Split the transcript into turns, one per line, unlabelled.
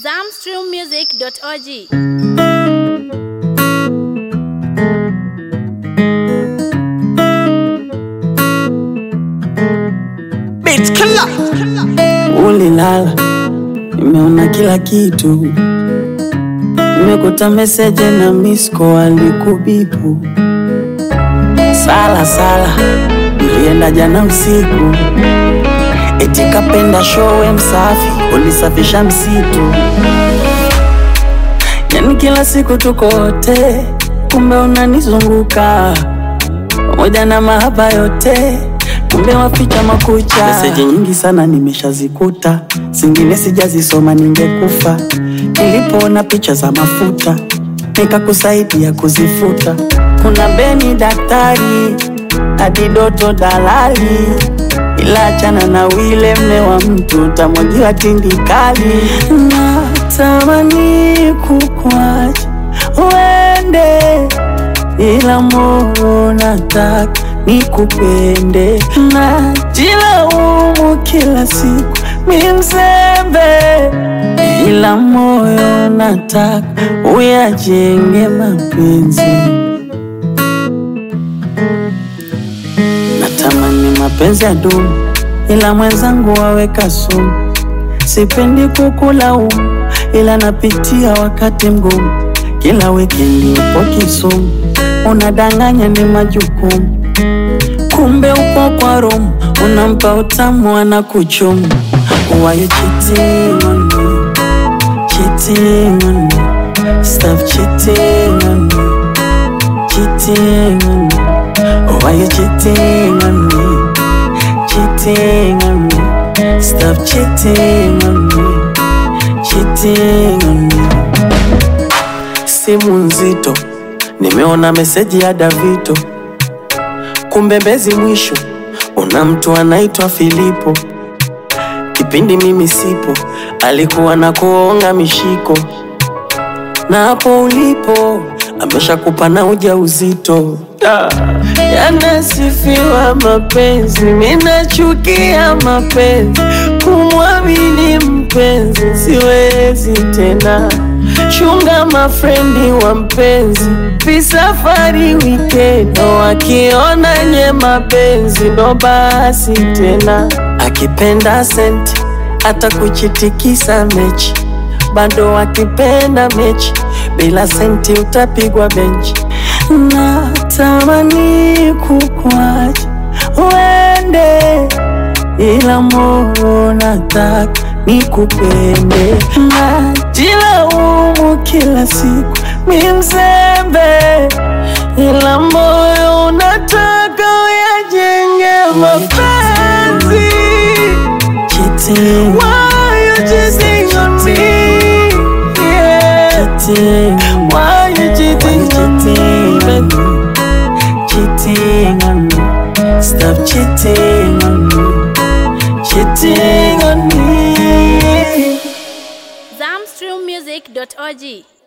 zamstrummusic.org.
Beat killer.
Ulilala, nimeona kila kitu, nimekuta meseje na misko alikubipu. Sala sala, ulienda jana usiku, eti kapenda showe msafi, ulisafisha msitu. Yani kila siku tuko wote, kumbe unanizunguka pamoja na mahaba yote, kumbe waficha makucha. Meseji nyingi sana nimeshazikuta, zingine sijazisoma, ningekufa. Nilipoona picha za mafuta, nikakusaidia kuzifuta. Kuna Beni daktari, hadi Doto dalali, ila achana na wile mme wa mtu, utamwagiwa tindikali. Natamani kukwacha uende ila moyo nataka nikupende, najilaumu kila siku mi mzembe, ila moyo nataka uyajenge mapenzi. Natamani mapenzi ya dumu, ila mwenzangu waweka sumu. Sipendi kukulaumu, ila napitia wakati mgumu. Kila wikendi upo Kisumu, unadanganya ni majukumu, kumbe upo kwa Rome, unampa utamu anakuchumu. Why you cheating on me? Cheating on me. Stop cheating on me. Cheating on me. Why you cheating on me? Cheating on me. Stop cheating on me. Cheating on me. Simu nzito, nimeona meseji ya Davito, kumbe Mbezi mwisho una mtu anaitwa Filipo. Kipindi mimi sipo, alikuwa na kuonga mishiko, na hapo ulipo ameshakupa na ujauzito. Ah, Yanasifiwa mapenzi, minachukia mapenzi, kumwamini mpenzi siwezi tena. Chunga mafrendi wa mpenzi, visafari wikendi, wakiona nye mapenzi ndo basi tena. Akipenda senti hata kuchitikisa mechi, bado akipenda mechi bila senti utapigwa benchi. Natamani kukwacha uende, ila moyo nataka nikupende. Najilaumu kila siku mi mzembe, ila moyo unataka uyajenge mapenzi. Cheating. Why you cheating on me? Yeah. Why you cheating on me? baby? Cheating on me. Stop cheating on me. Cheating on me.
zamstrummusic.org.